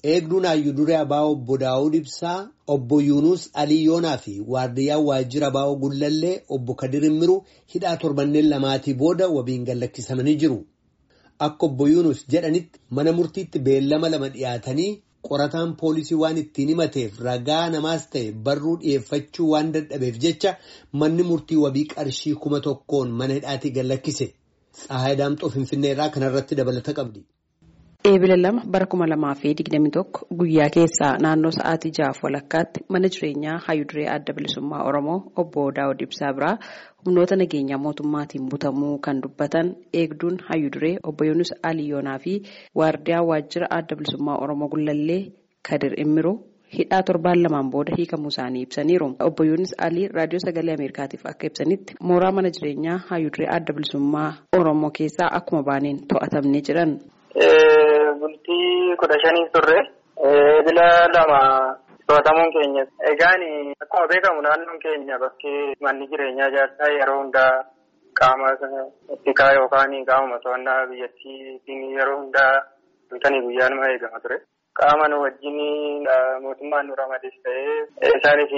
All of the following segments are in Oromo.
Eegduun Hayyuu Duree Abaa'oo obbo Daawud Ibsaa, obbo Yuunus Alii Yoonaa fi waardiyyaan waajjira Abaa'oo Gullallee obbo Kadir Immiruu hidhaa torbanneen lamaatii booda wabiin gallakkisamanii jiru. Akka obbo Yuunus jedhanitti mana murtiitti beellama lama dhiyaatanii qorataan poolisii waan ittiin himateef ragaa namaas ta'e barruu dhiyeeffachuu waan dadhabeef jecha manni murtii wabii qarshii kuma tokkoon mana hidhaatii gallakkise. Tsahaay Daamxoo Finfinnee irraa kanarratti dabalata qabdi. Eebila lama bara kuma lamaa fi digdami tokko guyyaa keessaa naannoo sa'aatii jahaaf walakkaatti mana jireenyaa Hayyuu Duree Adda Bilisummaa Oromoo obbo Daawud Ibsaa biraa humnoota nageenyaa mootummaatiin butamuu kan dubbatan eegduun Hayyuu Duree obbo Yoonis Aliyoonaa fi waardiyaa waajjira Adda Bilisummaa Oromoo Gullallee Kadir Immiruu hidhaa torbaan lamaan booda hiikamuu isaanii ibsaniiru. Obbo Yoonis Alii raadiyoo sagalee Ameerikaatiif akka ibsanitti mooraa mana jireenyaa Hayyuu Duree Adda Bilisummaa Oromoo keessaa akkuma baaneen to'atamnee jiran. Bultii kudha shanii turre eebila lama to'atamuun keenya. Egaan akkuma beekamu naannoon keenya bakkee manni jireenyaa ijaarsaa yeroo hundaa qaama ittikaa yookaan qaamuma to'annaa biyyattii yeroo hundaa halkanii guyyaa nama eegama ture. Qaama nu wajjin mootummaan nu ramades ta'ee isaanis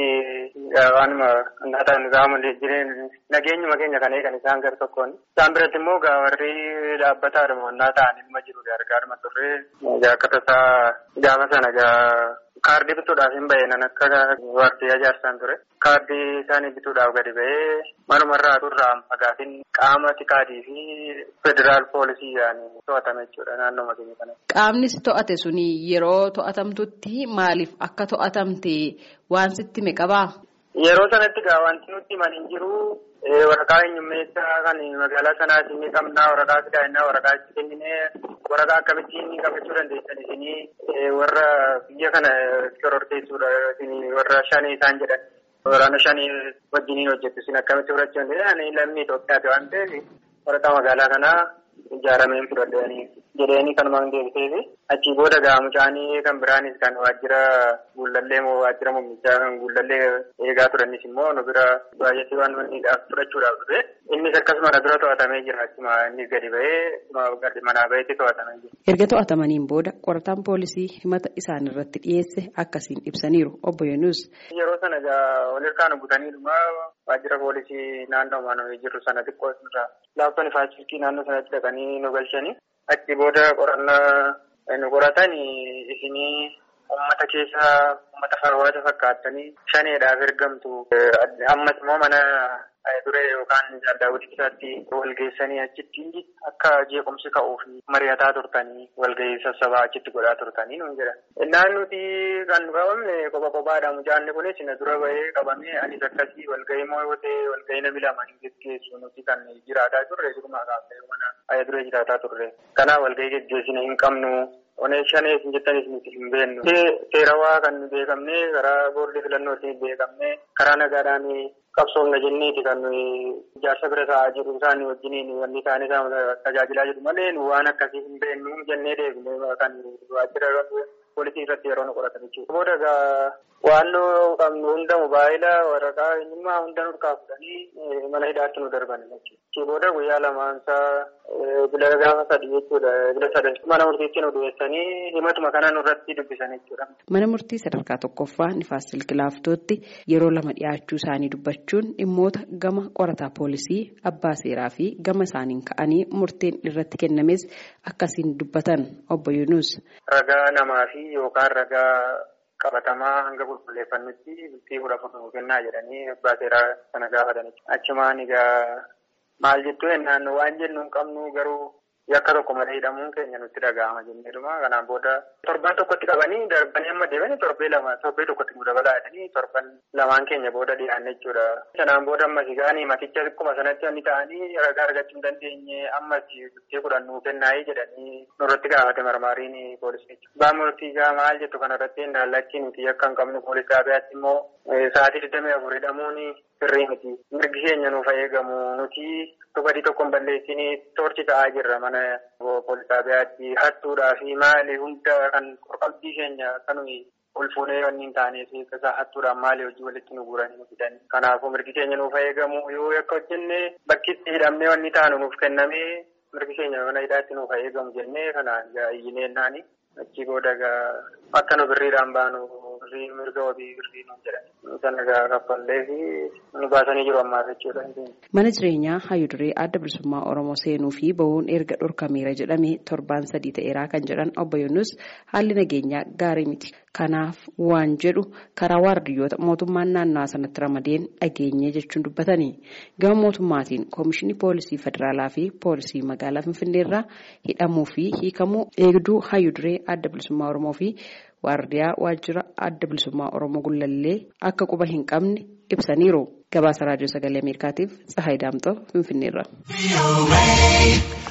waanuma naataan qaama nageenyuma keenya kan eegan isaan gara tokkoon. Isaan biratti immoo warri dhaabbataa dhumannaa ta'an ilma jiru gargaaruma turre akka tasaa gaafa sana kaardii bituudhaaf hin bahe nan akka waardiyyaa ijaarsaan ture. Kaardii isaanii bituudhaaf gadi bahee manumarraa turraa fagaatiin qaama tikaatii fi federaal poolisii yaa'anii to'atame jechuudha naannoo keenya kana. Qaamni si to'ate suni yeroo to'atamtutti maaliif akka to'atamte waan sitti hime qabaa? Yeroo sanatti gaa wanti nutti himan hin jiru waraqaa eenyummeessaa kan magaalaa sanaa isin qabnaa waraqaa sidaayinaa waraqaa itti kenninee waraqaa akkamittiin qabachuu dandeessan isinii warra biyya kana shororteessuudha isin warra shanii isaan jedhan waraana shanii wajjiniin hojjettu isin akkamitti fudhachuu dandeessan lammii Itoophiyaati waan ta'eef waraqaa magaalaa kanaa ijaarameen fudhadhanii jedhanii kanumaan deebiseefi achii booda gaa mucaanii kan biraanis kan waajjira guullallee moo waajjira mummichaa kan guullallee eegaa turanis immoo nu bira baay'attii waan manniidhaaf fudhachuudhaaf dhufe innis akkasuma na bira to'atamee jira achuma innis gadi bahee manaa baheetti to'atamee jira. Erga to'atamaniin booda qorataan poolisii himata isaan irratti dhiyeesse akkasiin ibsaniiru obbo Yoonuus. Yeroo sana gaa walirkaan butaniidhuma waajjira poolisii naannoo maanoo jirru sana xiqqoo irraa laaftoon faachilkii naannoo sanatti dhaqanii nu galchanii achi booda qorannaa nu qoratan isinii uummata keessa uummata farwaata fakkaattanii shaneedhaaf ergamtu ammas immoo mana duree yookaan daawwitii isaatti walgeessanii achitti akka jeequmsi ka'uuf mari'ataa turtanii walgahii sassabaa achitti godhaa turtanii nuun jedhan. Innaan nuti kan nu qabamne kopha kophaadha mucaanni kunis na dura bahee qabamee anis akkasii walgahii moo yoo ta'e walgahii namni lama hin geggeessu nuti kan jiraataa turre jirumaa kaafnee mana duree jiraataa turre. Kanaaf walgahii geggeessine hin qabnu. Onee shanees hin jettanis nuti hin beeknu. Seerawaa kan beekamne karaa boordii filannootiin beekamne karaa nagaadhaan qabsoomna jenneeti kan ijaarsa bira taa'aa jiru isaan wajjiniin wanni isaan isaan tajaajilaa jiru malee nu waan akkasii hin beeknu jennee deebine kan waajjira poolisii irratti yeroo nu qoratan jechuudha. Booda egaa waan nu qabnu hunda mobaayila waraqaa eenyummaa hunda nurkaa fudhanii mana hidhaatti nu darban jechuudha. Booda guyyaa lamaansaa bila gaafa sadii jechuudha bila sadan mana murtiitti nu dhiyeessanii himatuma kana nurratti dubbisan jechuudha. Mana murtii sadarkaa tokkoffaa nifaas silkilaaftootti yeroo lama dhiyaachuu isaanii dubbachuun dhimmoota gama qorataa poolisii abbaa seeraa fi gama isaaniin ka'anii murteen irratti kennames akkasiin dubbatan obbo Yuunus. Ragaa namaa fi yookaan ragaa qabatamaa hanga qulqulleeffannutti bultii kudha afur kennaa jedhanii abbaa seeraa sana gaafatanii. Achumaan egaa maal jettuu jennaan waan jennu hin qabnu garuu yakka tokko malee hidhamuun keenya nutti dhaga'ama jenneedhuma kanaan booda torban tokkotti qabanii darbanii amma deemanii torbee lama torbee tokkotti nu dabalaa jedhanii torban lamaan keenya booda dhiyaanne jechuudha. Sanaan booda ammas gaanii maticha akkuma sanatti wanni ta'anii ragaa argachuu hin dandeenye ammas bultii kudhan nuu kennaayii jedhanii nurratti gaafate marmaariin poolisii jechuudha. Baa murtii gaa maal jettu kanarratti hindaallachii nuti yakka hin qabnu poolis gaabiyaatti immoo sa'aatii digdamii afur hidhamuun sirrii miti. Mirgi keenya nuuf eegamu nuti badii tokko hin balleessinii toorchi ta'aa jirra mana poolisaa biratti hattuudhaa fi maali hunda kan qalbii keenya kan ol fuunee wanni hin taaneef isaa hattuudhaan maali hojii walitti nu guuranii nu fidan. Kanaafuu mirgi keenya nuuf eegamu yoo akka hojjenne bakki itti hidhamnee wanni taanu nuuf kennamee mirgi keenya mana hidhaatti nuuf eegamu jennee kanaan iyyineennaani. Achi booda egaa akka nu birriidhaan baanu birrii mirga wabii birrii nuun jedhan. Sana egaa kaffallee fi nu baasanii jiru ammaas jechuudha. Mana jireenyaa Hayyuduree adda bilisummaa Oromoo seenuu fi bahuun erga dhorkameera jedhamee torbaan sadii ta'eeraa kan jedhan obbo Yunus haalli nageenyaa gaarii miti. Kanaaf waan jedhu karaa waardiyyoota mootummaan naannawaa sanatti ramadeen dhageenye jechuun dubbatanii gama mootummaatiin koomishinii poolisii federaalaa fi poolisii magaalaa Finfinneerraa hidhamuu fi hiikamuu eegduu Hayyuduree adda bilisummaa Oromoo fi waardiyaa waajjira adda bilisummaa Oromoo gullallee akka quba hin qabne ibsaniiru. Gabaasa raadiyoo sagalee Ameerikaatiif Tsahaay Daamtoo Finfinneerra.